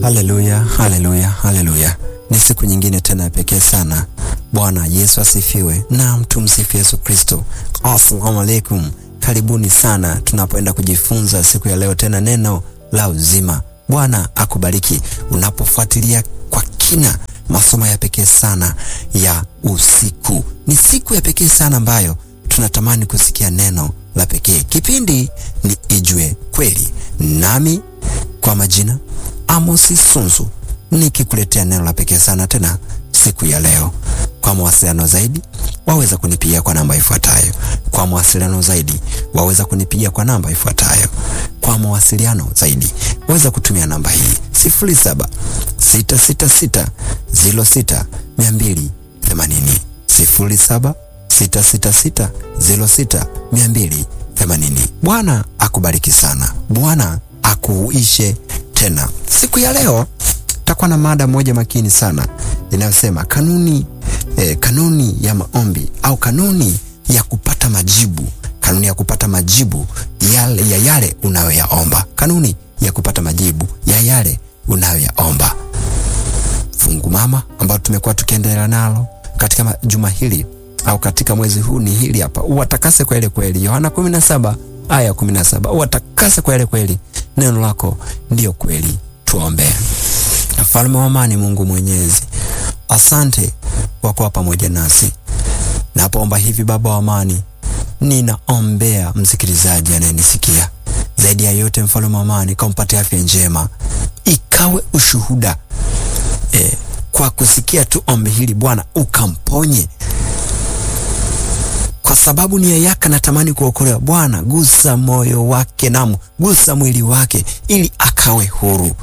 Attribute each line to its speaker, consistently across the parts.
Speaker 1: Haleluya, haleluya, haleluya! Ni siku nyingine tena ya pekee sana. Bwana Yesu asifiwe na tumsifu Yesu Kristo. Assalamu alaikum, karibuni sana tunapoenda kujifunza siku ya leo tena neno la uzima. Bwana akubariki unapofuatilia kwa kina masomo ya pekee sana ya usiku. Ni siku ya pekee sana ambayo tunatamani kusikia neno la pekee. Kipindi ni Ijue Kweli, nami kwa majina Amosi Sunzu nikikuletea neno la pekee sana tena siku ya leo. Kwa mawasiliano zaidi waweza kunipigia kwa namba ifuatayo. Kwa mawasiliano zaidi waweza kunipigia kwa namba ifuatayo. Kwa mawasiliano zaidi waweza kutumia namba hii sifuri saba sita sita sita ziro sita mia mbili themanini sifuri saba sita sita sita ziro sita mia mbili themanini. Bwana akubariki sana. Bwana akuishe tena. Siku ya leo takuwa na mada moja makini sana inayosema kanuni eh, kanuni ya maombi au kanuni ya kupata majibu, kanuni ya kupata majibu yale, ya yale unayoyaomba, kanuni ya kupata majibu ya yale unayoyaomba. Fungu mama ambalo tumekuwa tukiendelea nalo katika juma hili au katika mwezi huu ni hili hapa, uwatakase kwa ile kweli, Yohana 17 aya 17, uwatakase kwa ile kweli, neno lako ndiyo kweli. Tuombe. Mfalme wa amani, Mungu Mwenyezi, asante kwa kuwa pamoja nasi. Napoomba hivi, Baba wa amani, ninaombea msikilizaji anayenisikia. Zaidi ya yote, mfalme wa amani, kampatie afya njema, ikawe ushuhuda e, kwa kusikia tu ombi hili Bwana, ukamponye kwa sababu nia yake anatamani kuokolewa. Bwana, gusa moyo wake, namu gusa mwili wake, ili akawe huru.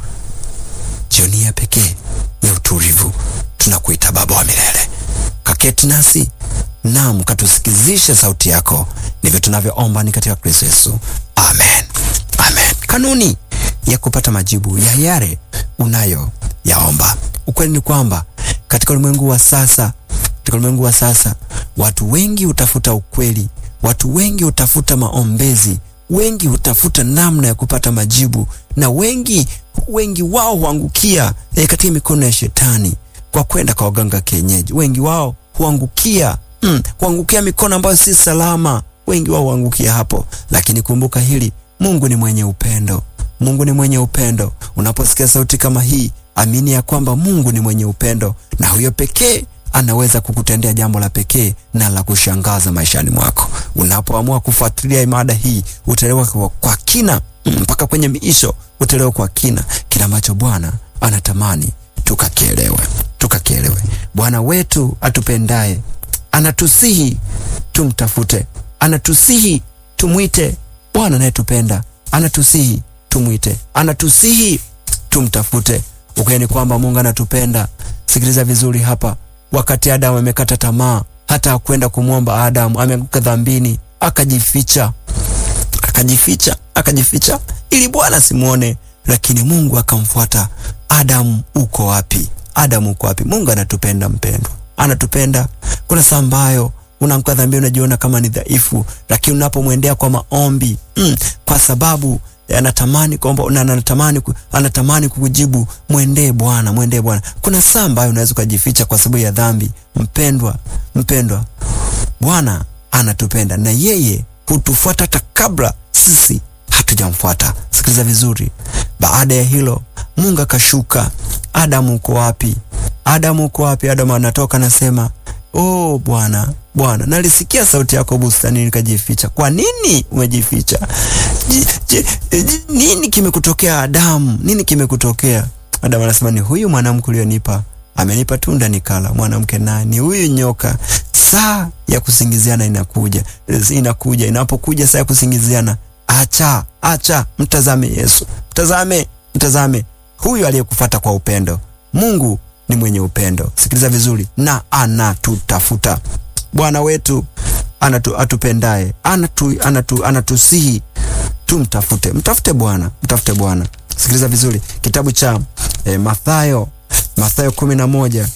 Speaker 1: Jioni ya pekee ya utulivu, tunakuita Baba wa milele, kaketi nasi nam katusikizishe sauti yako. Ndivyo tunavyoomba ni katika Kristo Yesu, amen, amen. Kanuni ya kupata majibu ya yale unayo yaomba. Ukweli ni kwamba katika ulimwengu wa sasa, katika ulimwengu wa sasa watu wengi hutafuta ukweli, watu wengi hutafuta maombezi, wengi hutafuta namna ya kupata majibu, na wengi wengi wao huangukia e, katika mikono ya shetani kwa kwenda kwa waganga kienyeji. Wengi wao huangukia mm, huangukia mikono ambayo si salama. Wengi wao huangukia hapo, lakini kumbuka hili, Mungu ni mwenye upendo. Mungu ni mwenye upendo. Unaposikia sauti kama hii, amini ya kwamba Mungu ni mwenye upendo, na huyo pekee anaweza kukutendea jambo la pekee na la kushangaza maishani mwako. Unapoamua kufuatilia mada hii, utaelewa kwa, kwa kina mpaka mm, kwenye miisho utaelewa kwa kina kila ambacho Bwana anatamani tukakielewe, tukakielewe. Bwana wetu atupendaye anatusihi tumtafute, anatusihi tumwite. Bwana anayetupenda anatusihi tumwite, anatusihi tumtafute. Ukweli ni kwamba Mungu anatupenda. Sikiliza vizuri hapa. Wakati Adamu amekata tamaa, hata hakwenda kumwomba Adamu, ameanguka dhambini, akajificha, akajificha, akajificha ili Bwana simuone, lakini Mungu akamfuata. Adamu, uko wapi? Adamu, uko wapi? Mungu anatupenda mpendwa, anatupenda. Kuna saa ambayo unaanguka dhambini, unajiona kama ni dhaifu, lakini unapomwendea kwa maombi mm, kwa sababu anatamani kwamba anatamani anatamani kukujibu. Mwendee Bwana, mwendee Bwana. Kuna saa ambayo unaweza ukajificha kwa sababu ya dhambi. Mpendwa, mpendwa, Bwana anatupenda na yeye hutufuata hata kabla sisi hatujamfuata. Sikiliza vizuri. Baada ya hilo, Mungu akashuka. Adamu, uko wapi? Adamu, uko wapi? Adamu anatoka anasema, oh Bwana, Bwana, nalisikia sauti yako bustani nikajificha. Kwa nini umejificha? J, j, j, nini kimekutokea Adamu? Nini kimekutokea? Adamu anasema ni huyu mwanamke ulionipa, amenipa tunda nikala. Mwanamke nani? Huyu nyoka. Saa ya kusingiziana inakuja, inakuja. Inapokuja saa ya kusingiziana, acha, acha, mtazame Yesu, mtazame, mtazame huyu aliyekufuata kwa upendo. Mungu ni mwenye upendo. Sikiliza vizuri, na anatutafuta. Bwana wetu anatu, atupendaye anatu, anatu, anatusihi tumtafute. Mtafute Bwana, mtafute Bwana. Sikiliza vizuri, kitabu cha eh, Mathayo, Mathayo kumi na moja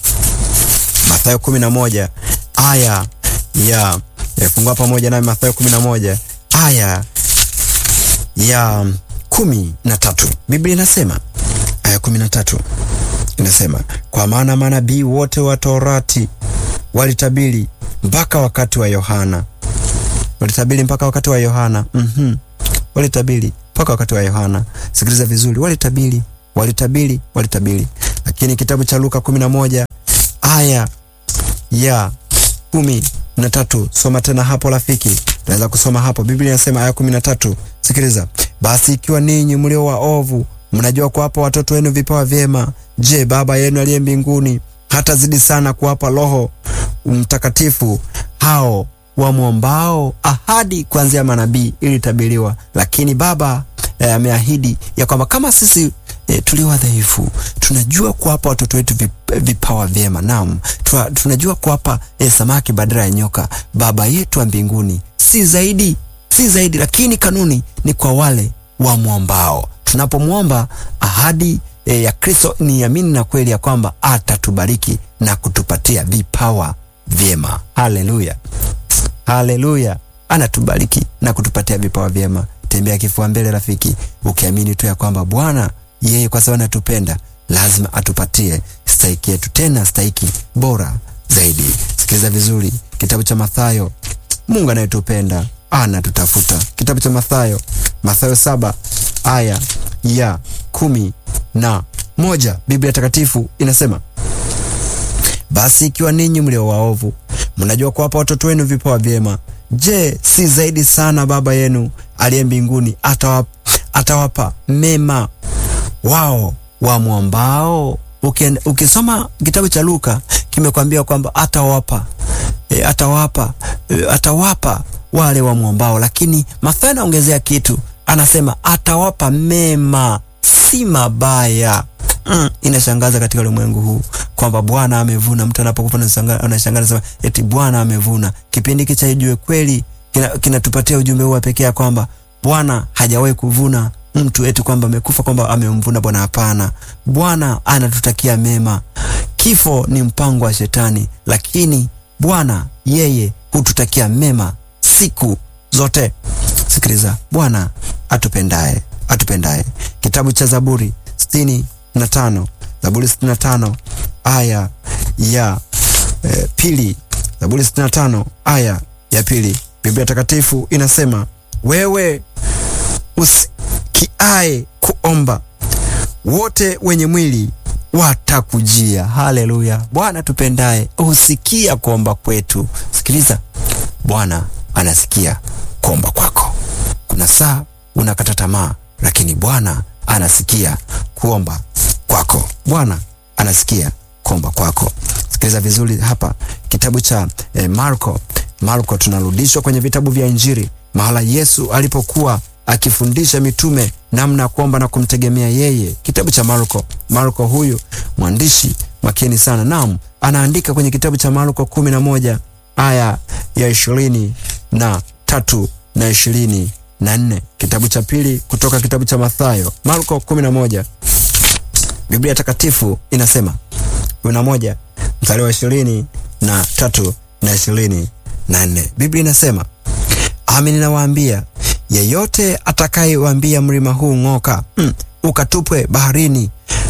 Speaker 1: Mathayo kumi na moja aya ya fungua pamoja nami Mathayo kumi na moja aya ya kumi na tatu Biblia inasema aya kumi na tatu inasema kwa maana manabii wote wa Torati walitabiri mpaka wakati wa Yohana, walitabiri mpaka wakati wa Yohana. mm-hmm. walitabiri mpaka wakati wa Yohana. Sikiliza vizuri, walitabiri, walitabiri, walitabiri. Lakini kitabu cha Luka kumi na moja aya ya kumi na tatu soma tena hapo rafiki, naweza kusoma hapo. Biblia inasema aya kumi na tatu sikiliza: basi ikiwa ninyi mlio waovu mnajua kuwapa watoto wenu vipawa vyema, je, Baba yenu aliye mbinguni hatazidi sana kuwapa Roho Mtakatifu hao wamwombao? Ahadi kuanzia manabii ilitabiriwa, lakini Baba ameahidi eh, ya kwamba kama sisi eh, tulio wadhaifu tunajua kuwapa watoto wetu vipawa vyema, naam, tunajua kuwapa eh, samaki badala ya nyoka, Baba yetu wa mbinguni si zaidi, si zaidi, lakini kanuni ni kwa wale wamwombao. Tunapomwomba ahadi e, ya Kristo ni amini na kweli ya kwamba atatubariki na kutupatia vipawa vyema. Haleluya, haleluya! Anatubariki na kutupatia vipawa vyema. Tembea kifua mbele, rafiki, ukiamini tu ya kwamba Bwana yeye kwa sababu anatupenda lazima atupatie stahiki yetu, tena stahiki bora zaidi. Sikiliza vizuri, kitabu cha Mathayo. Mungu anayetupenda anatutafuta. Kitabu cha Mathayo, Mathayo saba aya ya kumi na moja Biblia Takatifu inasema basi ikiwa ninyi mlio waovu mnajua kuwapa watoto wenu vipawa vyema, je, si zaidi sana Baba yenu aliye mbinguni atawapa, atawapa mema wao wamwombao? Ukisoma kitabu cha Luka kimekwambia kwamba atawapa, e, atawapa, e, atawapa wale wamwombao, lakini Mathayo anaongezea kitu anasema atawapa mema, si mabaya. Mm, inashangaza katika ulimwengu huu kwamba Bwana amevuna. Mtu anapokufa anashangaza sema eti Bwana amevuna. Kipindi hiki cha Ijue Kweli kinatupatia kina ujumbe huu pekee ya kwamba Bwana hajawahi kuvuna mtu eti kwamba amekufa kwamba amemvuna Bwana. Hapana, Bwana anatutakia mema. Kifo ni mpango wa Shetani, lakini Bwana yeye hututakia mema siku zote. Sikiliza, Bwana atupendaye, atupendaye. Kitabu cha Zaburi sitini na tano Zaburi sitini na tano aya ya e, pili. Zaburi sitini na tano aya ya pili, Biblia Takatifu inasema wewe usikiae kuomba, wote wenye mwili watakujia. Haleluya! Bwana tupendaye husikia kuomba kwetu. Sikiliza, Bwana anasikia kuomba kwako. Kuna saa unakata tamaa, lakini Bwana anasikia kuomba kwako. Bwana anasikia kuomba kwako. Sikiliza vizuri hapa, kitabu cha eh, Marko. Marko, tunarudishwa kwenye vitabu vya Injili, mahala Yesu alipokuwa akifundisha mitume namna ya kuomba na kumtegemea yeye. Kitabu cha Marko. Marko huyu mwandishi makini sana, naam, anaandika kwenye kitabu cha Marko kumi na moja aya ya ishirini na tatu na ishirini na nne. Kitabu cha pili kutoka kitabu cha Mathayo, Marko kumi na moja Biblia Takatifu inasema kumi na moja mstari wa ishirini na tatu na ishirini na nne. Biblia inasema Amin, nawaambia yeyote atakayewaambia mlima huu ng'oka, mm, ukatupwe baharini,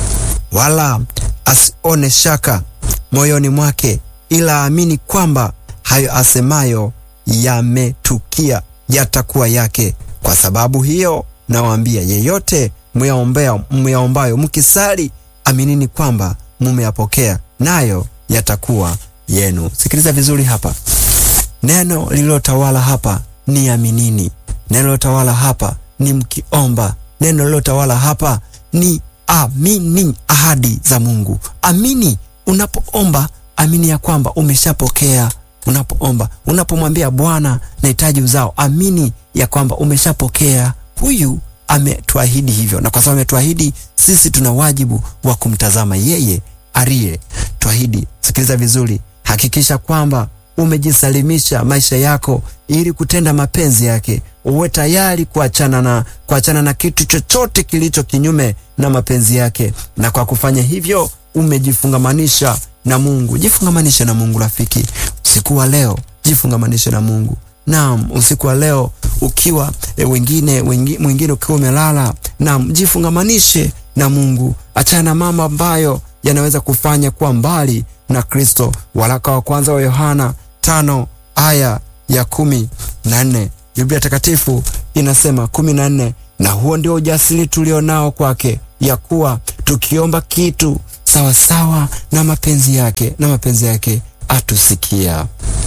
Speaker 1: wala asione shaka moyoni mwake, ila aamini kwamba hayo asemayo yametukia, yatakuwa yake. Kwa sababu hiyo nawaambia, yeyote myaombayo mkisali, aminini kwamba mumeyapokea, nayo yatakuwa yenu. Sikiliza vizuri hapa, neno lililotawala hapa ni aminini. Neno lilotawala hapa ni mkiomba. Neno lilotawala hapa ni amini ahadi za Mungu. Amini unapoomba, amini ya kwamba umeshapokea. Unapoomba, unapomwambia Bwana nahitaji uzao, amini ya kwamba umeshapokea. Huyu ametuahidi hivyo, na kwa sababu ametuahidi, sisi tuna wajibu wa kumtazama yeye aliye tuahidi. Sikiliza vizuri, hakikisha kwamba umejisalimisha maisha yako ili kutenda mapenzi yake. Uwe tayari kuachana na kuachana na kitu chochote kilicho kinyume na mapenzi yake, na kwa kufanya hivyo umejifungamanisha na Mungu. Jifungamanishe na Mungu rafiki, usiku wa leo jifungamanishe na Mungu. Naam, usiku wa leo ukiwa e, wengine wengi, mwingine ukiwa umelala, naam, jifungamanishe na Mungu, achana na mambo ambayo yanaweza kufanya kuwa mbali na Kristo. Waraka wa kwanza wa Yohana tano aya ya kumi na nne Biblia Takatifu inasema kumi na nne na huo ndio ujasiri tulionao kwake, ya kuwa tukiomba kitu sawasawa na mapenzi yake, na mapenzi yake atusikia,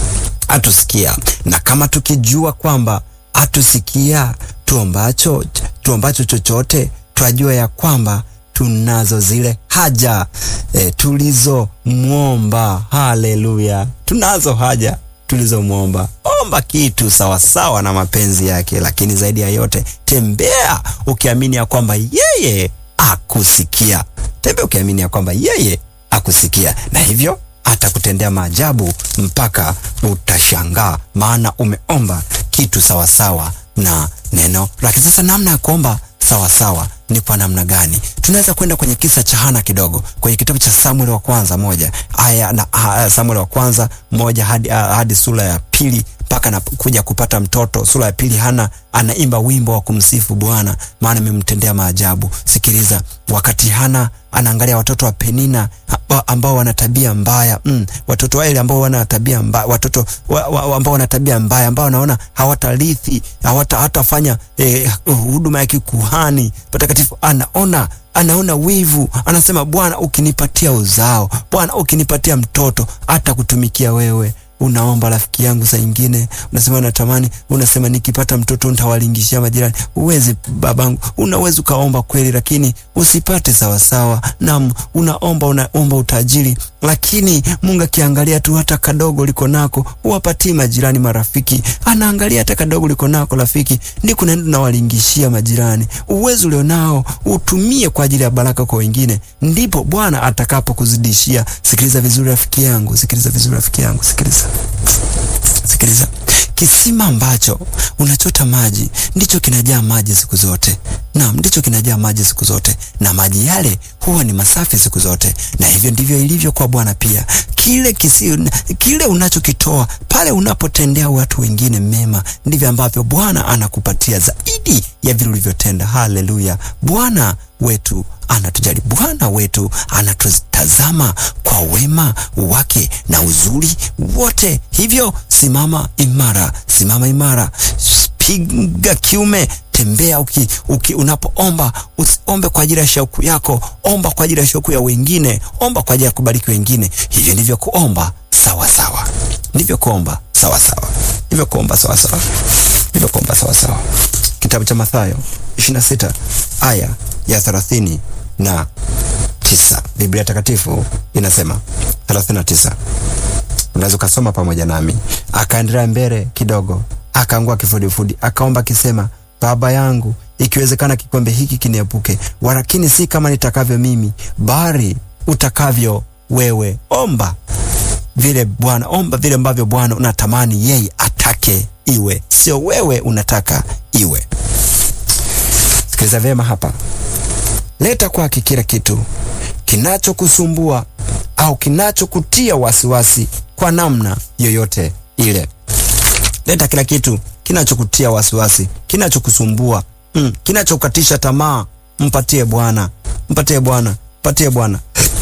Speaker 1: atusikia. Na kama tukijua kwamba atusikia tuombacho, tuombacho chochote, twajua ya kwamba tunazo zile haja e, tulizomwomba. Haleluya, tunazo haja tulizomwomba. Omba kitu sawasawa na mapenzi yake, lakini zaidi ya yote tembea ukiamini ya kwamba yeye akusikia. Tembea ukiamini ya kwamba yeye akusikia, na hivyo atakutendea maajabu mpaka utashangaa, maana umeomba kitu sawasawa na neno lake. Sasa namna ya kuomba sawasawa ni kwa namna gani? Tunaweza kwenda kwenye kisa cha Hana kidogo kwenye kitabu cha Samueli wa kwanza moja aya na uh, Samueli wa kwanza moja hadi, uh, hadi sura ya pili mpaka na kuja kupata mtoto. Sura ya pili, Hana anaimba wimbo wa kumsifu Bwana maana amemtendea maajabu. Sikiliza, wakati Hana anaangalia watoto wa Penina ambao wana tabia mbaya mm, watoto wale ambao wana tabia mbaya, watoto wa, wa, ambao wana tabia mbaya, ambao wanaona hawatarithi hawata hatafanya eh, huduma ya kikuhani patakatifu. Anaona anaona wivu, anasema Bwana, ukinipatia uzao, Bwana ukinipatia mtoto, hata kutumikia wewe Unaomba rafiki yangu, saa ingine unasema natamani, unasema nikipata mtoto nitawalingishia majirani. Uwezi babangu, unaweza ukaomba kweli, lakini usipate sawasawa. Naam, unaomba unaomba utajiri, lakini Mungu akiangalia tu hata kadogo liko nako, uwapatie majirani, marafiki. Anaangalia hata kadogo liko nako rafiki, ndiko naenda unawalingishia majirani. Uwezo ulionao utumie kwa ajili ya baraka kwa wengine, ndipo Bwana atakapokuzidishia. Sikiliza vizuri rafiki yangu, sikiliza vizuri rafiki yangu, sikiliza Sikiliza, kisima ambacho unachota maji ndicho kinajaa maji siku zote. Naam, ndicho kinajaa maji siku zote, na maji yale huwa ni masafi siku zote. Na hivyo ndivyo ilivyo kwa Bwana pia. Kile kisi, kile unachokitoa pale unapotendea watu wengine mema, ndivyo ambavyo Bwana anakupatia zaidi ya vile ulivyotenda. Haleluya! Bwana wetu anatujali. Bwana wetu anatutazama kwa wema wake na uzuri wote. Hivyo simama imara, simama imara, piga kiume, tembea uki, uki, unapoomba usiombe kwa ajili ya shauku yako, omba kwa ajili ya shauku ya wengine, omba kwa ajili ya kubariki wengine. Hivyo ndivyo kuomba sawa sawa, ndivyo kuomba sawa sawa, ndivyo kuomba sawa sawa, ndivyo kuomba sawa sawa. Kitabu cha Mathayo 26 aya ya thelathini na tisa Biblia Takatifu inasema 39. Unaweza ukasoma pamoja nami. Akaendelea mbele kidogo, akaangua kifudifudi, akaomba akisema, Baba yangu, ikiwezekana kikombe hiki kiniepuke, walakini si kama nitakavyo mimi, bali utakavyo wewe. Omba vile Bwana, omba vile ambavyo Bwana unatamani yeye atake iwe, sio wewe unataka iwe. Sikiliza vyema hapa. Leta kwake kila kitu kinachokusumbua au kinachokutia wasiwasi kwa namna yoyote ile. Leta kila kitu kinachokutia wasiwasi, kinachokusumbua, mm, kinachokatisha tamaa. Mpatie Bwana, mpatie Bwana, mpatie Bwana.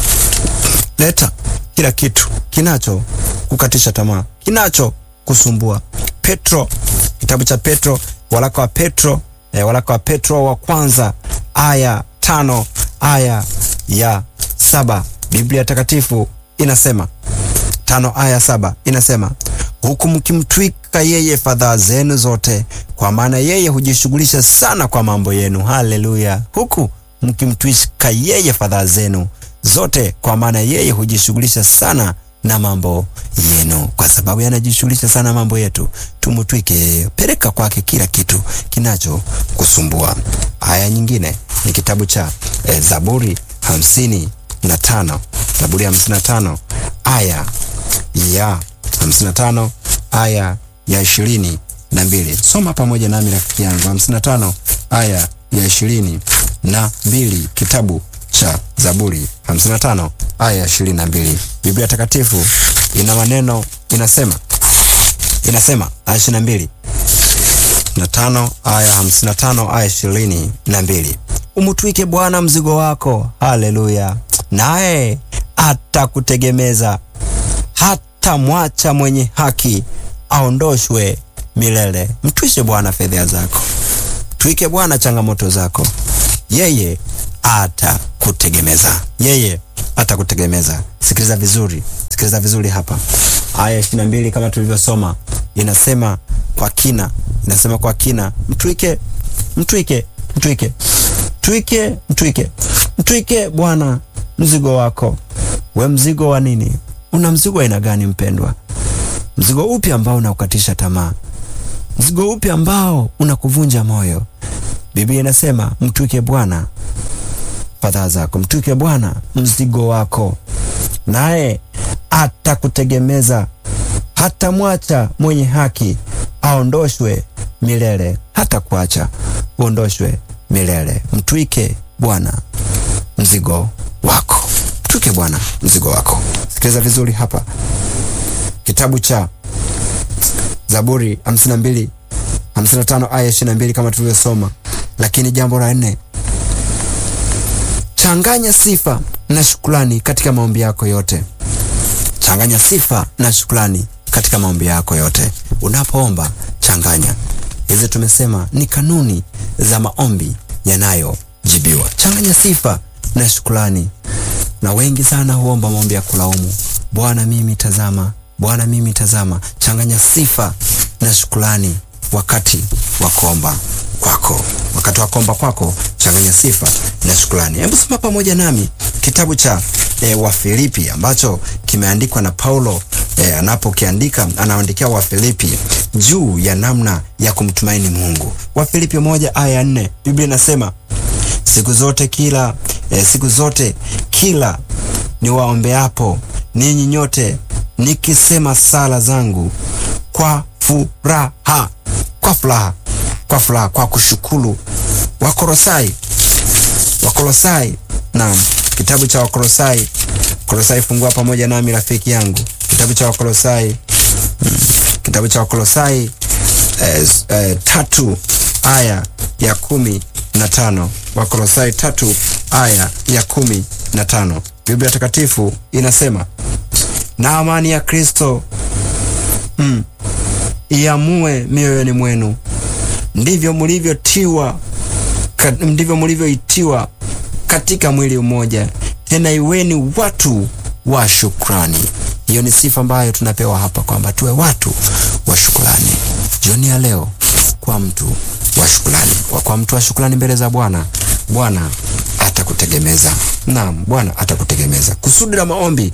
Speaker 1: Leta kila kitu kinacho kukatisha tamaa, kinacho kusumbua. Petro, kitabu cha Petro, waraka wa Petro, eh, waraka wa Petro wa kwanza aya tano aya ya saba Biblia Takatifu inasema tano aya saba inasema huku mkimtwika yeye fadhaa zenu zote, kwa maana yeye hujishughulisha sana kwa mambo yenu. Haleluya! huku mkimtwika yeye fadhaa zenu zote, kwa maana yeye hujishughulisha sana na mambo yenu. Kwa sababu yanajishughulisha sana mambo yetu, tumutwike, peleka kwake kila kitu kinacho kusumbua. Aya nyingine ni kitabu cha eh, Zaburi hamsini na tano Zaburi hamsini na tano aya ya hamsini na tano aya ya ishirini na mbili Soma pamoja nami rafiki yangu, hamsini na tano aya ya ishirini na mbili kitabu cha Zaburi 55 aya 22. Biblia Takatifu ina maneno inasema, inasema aya 22 na tano aya 55 aya 22, umtwike Bwana mzigo wako. Haleluya! Naye atakutegemeza, hata mwacha mwenye haki aondoshwe milele. Mtwishe Bwana fedheha zako, twike Bwana changamoto zako, yeye atakutegemeza, yeye atakutegemeza. Sikiliza vizuri, sikiliza vizuri hapa. Aya ishirini na mbili kama tulivyosoma inasema kwa kina, inasema kwa kina, mtwike, mtwike, mtwike, mtwike, mtwike, mtwike Bwana mzigo wako. We mzigo wa nini? Una mzigo wa aina gani mpendwa? Mzigo upi ambao unakukatisha tamaa? Mzigo upi ambao unakuvunja moyo? Biblia inasema mtwike Bwana fadhaa zako, mtwike Bwana mzigo wako, naye atakutegemeza. Hata mwacha mwenye haki aondoshwe milele, hata kuacha uondoshwe milele. Mtwike Bwana mzigo wako, mtwike Bwana mzigo wako. Sikiliza vizuri hapa, kitabu cha Zaburi 52 55 aya 22 kama tulivyosoma. Lakini jambo la nne, changanya sifa na shukrani katika maombi yako yote. Changanya sifa na shukrani katika maombi yako yote. Unapoomba changanya hizi, tumesema ni kanuni za maombi yanayojibiwa. Changanya sifa na shukrani. Na wengi sana huomba maombi ya kulaumu, Bwana mimi tazama, Bwana mimi tazama. Changanya sifa na shukrani wakati wa kuomba kwako, wakati wa kuomba kwako, changanya sifa na shukrani. Hebu soma pamoja nami kitabu cha e, Wafilipi ambacho kimeandikwa na Paulo e, anapokiandika anaandikia Wafilipi juu ya namna ya kumtumaini Mungu. Wafilipi moja aya ya nne Biblia inasema siku zote kila e, siku zote kila niwaombeapo ninyi nyote nikisema sala zangu kwa furaha, kwa furaha, kwa furaha, kwa kushukuru. Wakolosai, Wakolosai, naam, kitabu cha Wakolosai, Kolosai, fungua pamoja nami rafiki yangu, kitabu cha Wakolosai, mm, kitabu cha Wakolosai eh, eh, tatu aya ya kumi na tano Wakolosai tatu aya ya kumi na tano Biblia Takatifu inasema na amani ya Kristo mm, iamue mioyoni mwenu, ndivyo mlivyotiwa ka, ndivyo mlivyoitiwa katika mwili mmoja, tena iweni watu wa shukrani. Hiyo ni sifa ambayo tunapewa hapa kwamba tuwe watu wa shukrani. Jioni ya leo kwa mtu wa shukrani, kwa mtu wa shukrani mbele za Bwana, Bwana atakutegemeza. Naam, Bwana atakutegemeza. Kusudi la maombi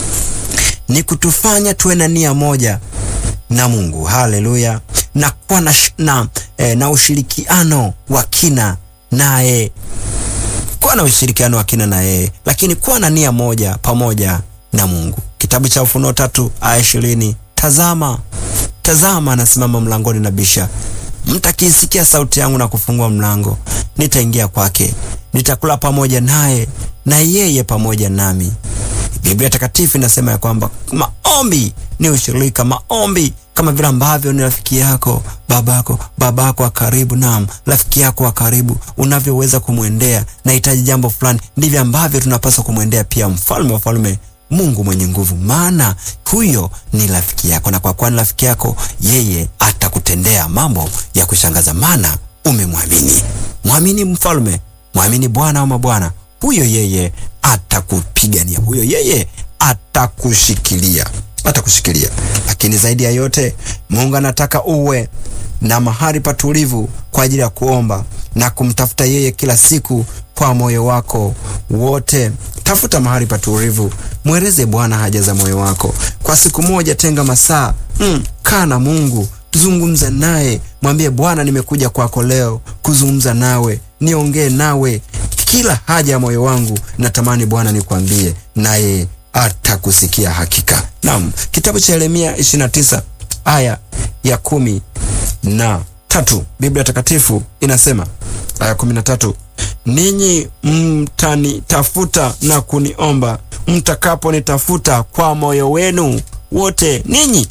Speaker 1: ni kutufanya tuwe na nia moja na Mungu. Haleluya! na kuwa na, na, eh, na ushirikiano wa kina naye, kuwa na ushirikiano wa kina na yeye, lakini kuwa na nia moja pamoja na Mungu. Kitabu cha Ufunuo tatu aya ishirini tazama, tazama anasimama mlangoni na bisha, mtakisikia sauti yangu na kufungua mlango, nitaingia kwake, nitakula pamoja naye na yeye pamoja nami. Biblia Takatifu inasema ya kwamba maombi ni ushirika. Maombi kama vile ambavyo ni rafiki yako babako babako wa karibu, naam, rafiki yako wa karibu unavyoweza kumwendea nahitaji jambo fulani, ndivyo ambavyo tunapaswa kumwendea pia mfalme wa falme, Mungu mwenye nguvu, maana huyo ni rafiki yako, na kwa kuwa ni rafiki yako, yeye atakutendea mambo ya kushangaza, maana umemwamini. Mwamini mfalme, mwamini Bwana wa mabwana, huyo yeye atakupigania, huyo yeye atakushikilia, atakushikilia. Lakini zaidi ya yote, Mungu anataka uwe na mahali patulivu kwa ajili ya kuomba na kumtafuta yeye kila siku kwa moyo wako wote. Tafuta mahali patulivu, mweleze Bwana haja za moyo wako kwa siku moja. Tenga masaa mm, kaa na Mungu, zungumza naye, mwambie Bwana, nimekuja kwako leo kuzungumza nawe, niongee nawe kila haja ya moyo wangu natamani Bwana nikwambie, naye atakusikia hakika. Naam, kitabu cha Yeremia 29 aya ya kumi na tatu Biblia Takatifu inasema aya kumi na tatu ninyi mtanitafuta na kuniomba mtakaponitafuta kwa moyo wenu wote. Ninyi,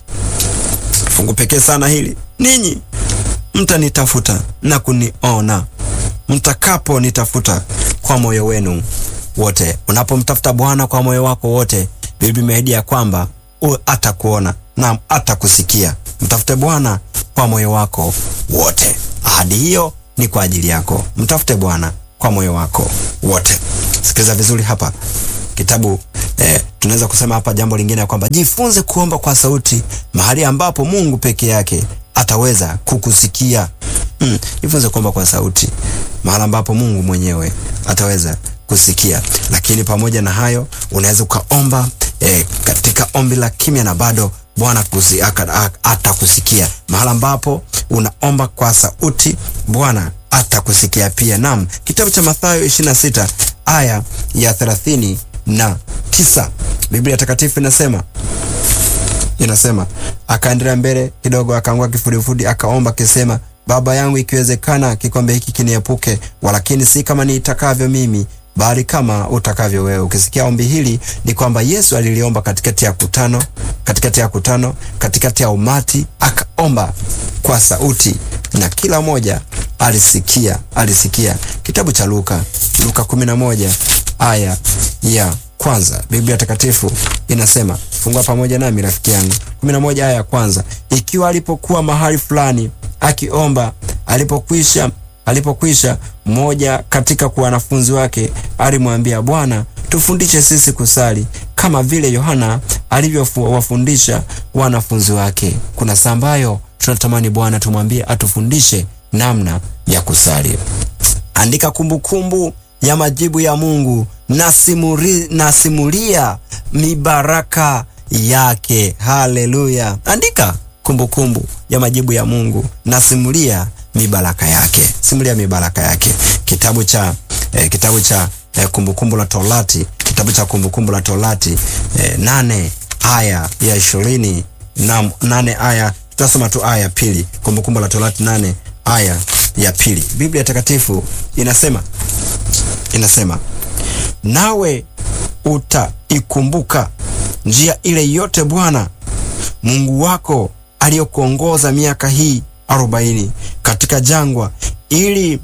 Speaker 1: fungu pekee sana hili, ninyi mtanitafuta na kuniona mtakaponitafuta kwa moyo wenu wote. Unapomtafuta Bwana kwa moyo wako wote, Biblia imeahidi ya kwamba atakuona na atakusikia. Mtafute Bwana kwa moyo wako wote. Ahadi hiyo ni kwa ajili yako. Mtafute Bwana kwa moyo wako wote. Sikiliza vizuri hapa kitabu eh, tunaweza kusema hapa jambo lingine ya kwamba jifunze kuomba kwa sauti mahali ambapo Mungu peke yake ataweza kukusikia. Mm, jifunze kuomba kwa sauti mahali ambapo Mungu mwenyewe ataweza kusikia. Lakini pamoja na hayo unaweza ukaomba eh, katika ombi la kimya na bado Bwana atakusikia. Mahali ambapo unaomba kwa sauti Bwana atakusikia pia. Naam, kitabu cha Mathayo 26 aya ya thelathini na tisa Biblia Takatifu inasema inasema, akaendelea mbele kidogo, akaanguka kifudifudi, akaomba akisema, Baba yangu, ikiwezekana kikombe hiki kiniepuke, walakini si kama niitakavyo mimi bali kama utakavyo wewe. Ukisikia ombi hili ni kwamba Yesu aliliomba katikati ya kutano, katikati ya kutano, katikati ya umati, akaomba kwa sauti na kila mmoja alisikia, alisikia. Kitabu cha Luka, Luka 11 aya ya kwanza, Biblia Takatifu inasema, fungua pamoja nami rafiki yangu. 11 aya ya kwanza, ikiwa alipokuwa mahali fulani akiomba, alipokwisha alipokwisha mmoja katika kwa wanafunzi wake alimwambia, Bwana, tufundishe sisi kusali kama vile Yohana alivyowafundisha wanafunzi wake. Kuna saa ambayo tunatamani Bwana tumwambie atufundishe namna ya kusali. Andika kumbukumbu kumbu ya majibu ya Mungu na simuri, na simulia mibaraka yake. Haleluya! Andika kumbukumbu kumbu ya majibu ya Mungu na simulia mibaraka yake, simulia mibaraka yake. Kitabu cha eh, kitabu cha eh, kumbukumbu la Torati, kitabu cha kumbukumbu la Torati eh, nane aya ya ishirini na nane aya tutasoma tu aya ya pili. Kumbukumbu la Torati nane aya ya pili, Biblia Takatifu inasema inasema, nawe utaikumbuka njia ile yote Bwana Mungu wako aliyokuongoza miaka hii arobaini katika jangwa, ili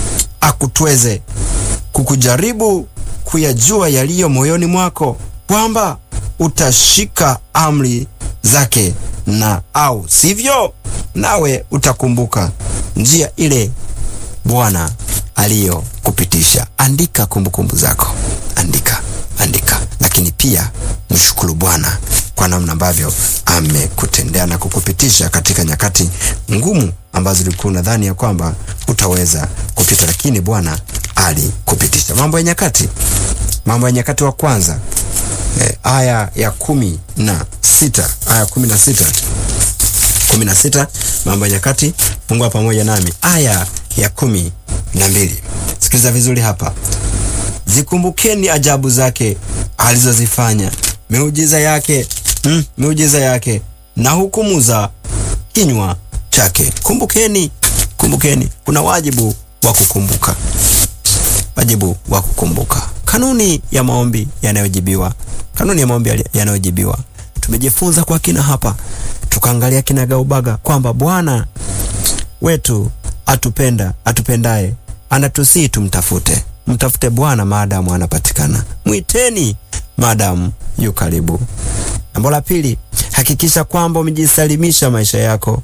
Speaker 1: akutweze kukujaribu kuyajua yaliyo moyoni mwako, kwamba utashika amri zake na au sivyo, nawe utakumbuka njia ile Bwana aliyokupitisha. Andika kumbukumbu zako, andika, andika, lakini pia mshukuru Bwana kwa namna ambavyo amekutendea na kukupitisha katika nyakati ngumu ambazo ulikuwa unadhani ya kwamba utaweza kupita, lakini Bwana alikupitisha. Mambo ya Nyakati, Mambo ya Nyakati wa kwanza e, aya ya kumi na sita aya kumi na sita kumi na sita Mambo ya Nyakati, fungua pamoja nami aya ya kumi na mbili Sikiliza vizuri hapa. Zikumbukeni ajabu zake alizozifanya, miujiza yake mm, miujiza yake na hukumu za kinywa chake. Kumbukeni, kumbukeni. Kuna wajibu wa kukumbuka, wajibu wa kukumbuka. Kanuni ya maombi yanayojibiwa, kanuni ya maombi yanayojibiwa tumejifunza kwa kina hapa, tukaangalia kinagaubaga kwamba Bwana wetu atupenda, atupendaye anatusii tumtafute. Mtafute Bwana maadamu anapatikana, mwiteni maadamu yu karibu. Jambo la pili, hakikisha kwamba umejisalimisha maisha yako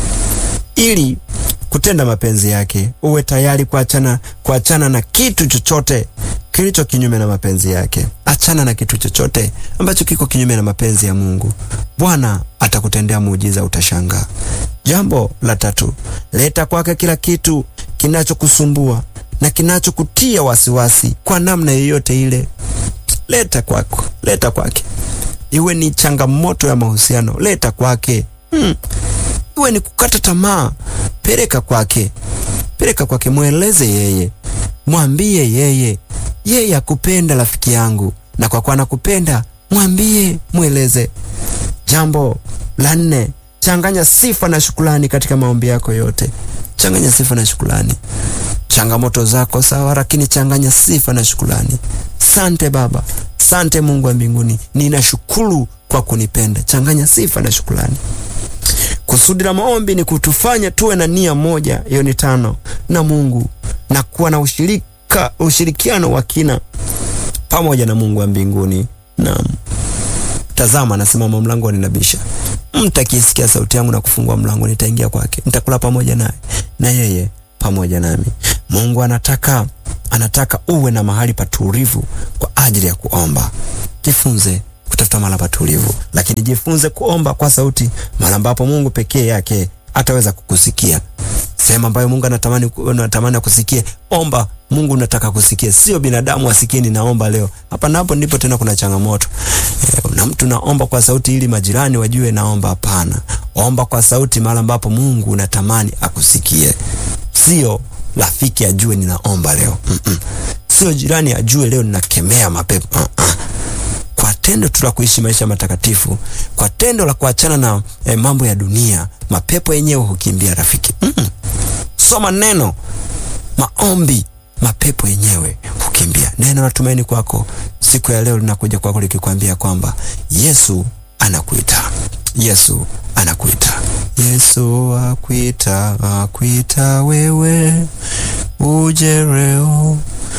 Speaker 1: ili kutenda mapenzi yake. Uwe tayari kuachana kuachana na kitu chochote kilicho kinyume na mapenzi yake. Achana na kitu chochote ambacho kiko kinyume na mapenzi ya Mungu. Bwana atakutendea muujiza, utashangaa. Jambo la tatu, leta kwake kila kitu kinachokusumbua na kinachokutia wasiwasi kwa namna yoyote ile. Leta kwako, leta kwake. Iwe ni changamoto ya mahusiano, leta kwake. Hmm. Iwe ni kukata tamaa, peleka kwake, peleka kwake, mweleze yeye, mwambie yeye. Yeye akupenda rafiki yangu, na kwa kuwa anakupenda mwambie, mweleze. Jambo la nne, changanya sifa na shukrani katika maombi yako yote. Changanya sifa na shukrani. Changamoto zako sawa, lakini changanya sifa na shukrani. Sante Baba, sante Mungu wa mbinguni, ninashukuru kwa kunipenda. Changanya sifa na shukrani. Kusudi la maombi ni kutufanya tuwe na nia moja, hiyo ni tano, na Mungu na kuwa na ushirika, ushirikiano wa kina pamoja na Mungu wa mbinguni. Naam. Tazama, nasimama mlangoni nabisha. Mtu akisikia sauti yangu na kufungua mlango, nitaingia kwake, nitakula pamoja naye na yeye pamoja nami. Mungu anataka anataka uwe na mahali patulivu kwa ajili ya kuomba. Jifunze kutafuta mahali patulivu, lakini jifunze kuomba kwa sauti, mahali ambapo Mungu pekee yake ataweza kukusikia. Sehemu ambayo Mungu anatamani anatamani akusikie, omba. Mungu unataka kusikia, sio binadamu asikie ninaomba leo. Hapa napo ndipo tena kuna changamoto e, na mtu naomba kwa sauti ili majirani wajue naomba. Hapana, omba kwa sauti mahali ambapo Mungu unatamani akusikie, sio rafiki ajue ninaomba leo mm -mm. Sio jirani ajue leo ninakemea mapepo uh -uh. Kwa tendo tu la kuishi maisha matakatifu, kwa tendo la kuachana na eh, mambo ya dunia, mapepo yenyewe hukimbia rafiki. mm -mm. Soma neno, maombi, mapepo yenyewe hukimbia. Neno la tumaini kwako siku ya leo linakuja kwako likikwambia kwamba Yesu anakuita, Yesu anakuita, Yesu akuita, akuita wewe uje leo,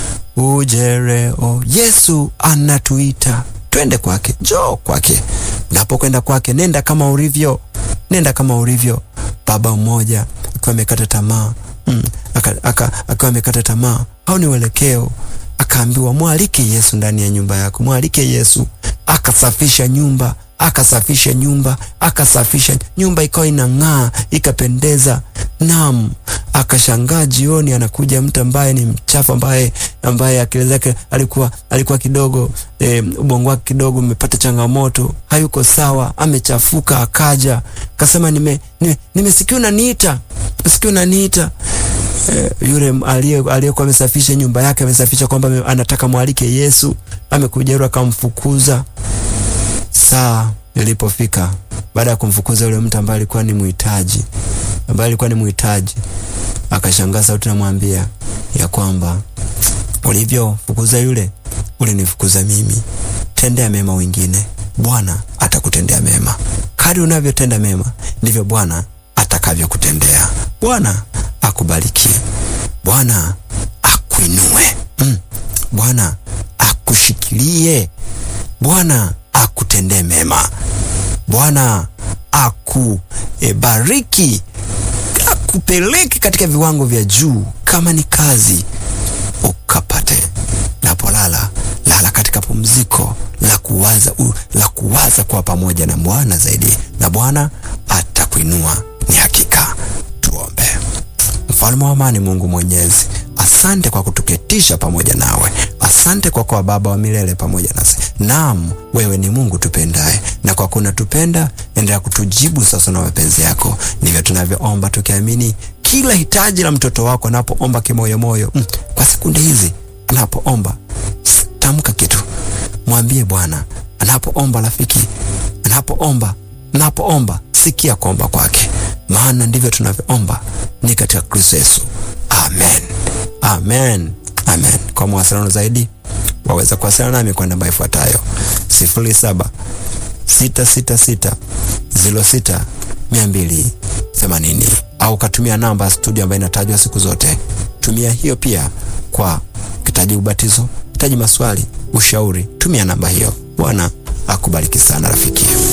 Speaker 1: uje leo. Yesu anatuita twende kwake, njoo kwake. Unapokwenda kwake, nenda kama ulivyo, nenda kama ulivyo. Baba mmoja akiwa amekata tamaa mm, akiwa amekata tamaa au ni uelekeo, akaambiwa mwalike Yesu ndani ya nyumba yako, mwalike Yesu. Akasafisha nyumba, akasafisha nyumba, akasafisha nyumba, ikawa inang'aa, ikapendeza. Naam, akashangaa jioni, anakuja mtu ambaye ni mchafu, ambaye ambaye akili zake alikuwa alikuwa kidogo e, ubongo wake kidogo umepata changamoto, hayuko sawa, amechafuka. Akaja akasema, nime nimesikia nime unaniita, nimesikia unaniita. E, yule aliyekuwa amesafisha nyumba yake amesafisha kwamba anataka mwalike Yesu, amekuja yule akamfukuza. Saa ilipofika baada ya kumfukuza yule mtu ambaye alikuwa ni muhitaji ambaye alikuwa ni muhitaji, akashangaa sauti namwambia ya kwamba ulivyofukuza yule, ulinifukuza mimi. Tendea mema wengine, Bwana atakutendea mema. Kadri unavyotenda mema, ndivyo Bwana atakavyokutendea. Bwana akubariki, Bwana akuinue, mm. Bwana akushikilie, Bwana akutendee mema, Bwana akubariki, e, akupeleke katika viwango vya juu. Kama ni kazi ukapate, napolala lala katika pumziko la kuwaza, u, la kuwaza kuwa pamoja na Bwana zaidi, na Bwana atakuinua. Ni hakika. Tuombe. Mfalme wa amani, Mungu Mwenyezi, asante kwa kutuketisha pamoja nawe. Asante kwa kuwa Baba wa milele pamoja nasi. Naam, wewe ni Mungu tupendaye, na kwa kuna tupenda, endelea kutujibu sasa na mapenzi yako. Ndivyo tunavyoomba tukiamini kila hitaji la mtoto wako anapoomba kimoyomoyo. Mm, kwa sekunde hizi anapoomba, tamka kitu, mwambie Bwana anapoomba, rafiki anapoomba, anapoomba, sikia kuomba kwake, maana ndivyo tunavyoomba ni katika Kristo Yesu. Amen, amen, amen. Kwa mawasiliano zaidi waweza kuwasiliana nami kwa namba ifuatayo sifuri saba sita sita sita ziro sita mia mbili themanini au katumia namba studio ambayo inatajwa siku zote. Tumia hiyo pia kwa kitaji ubatizo, kitaji maswali, ushauri, tumia namba hiyo. Bwana akubariki sana rafiki.